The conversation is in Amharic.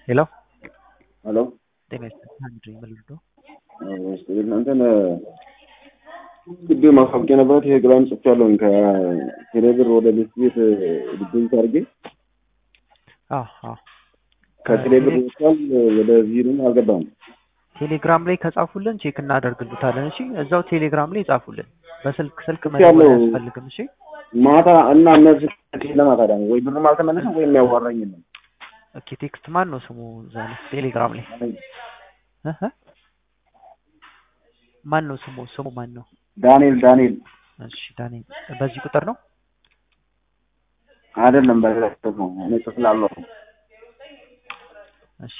ሄሎ ሄሎ ጤና ይስጥልኝ አንድ መልዶ እናንተን ቅድም ማስታወቂያ ነበረት ይሄ ግራም ጽፍ ያለውን ከቴሌብር ወደ ቤት ቤት ዲፖዚት አድርጌ ከቴሌብር ወጥቷል። ወደ ቪሩም አልገባም። ቴሌግራም ላይ ከጻፉልን ቼክ እናደርግልታለን። እሺ እዛው ቴሌግራም ላይ ጻፉልን። በስልክ ስልክ ያለው- መደወል አያስፈልግም። እሺ ማታ እና እነዚህ ለማታ ደግሞ ወይ ብርም አልተመለሰም ወይም ያዋራኝ የለም። ኦኬ ቴክስት ማን ነው ስሙ እዛ ላይ ቴሌግራም ላይ እህ እ? ማን ነው ስሙ ስሙ ማን ነው? ዳንኤል ዳንኤል እሺ ዳንኤል በዚህ ቁጥር ነው አይደለም በሌላ ነው እኔ ጽፍ ላለሁ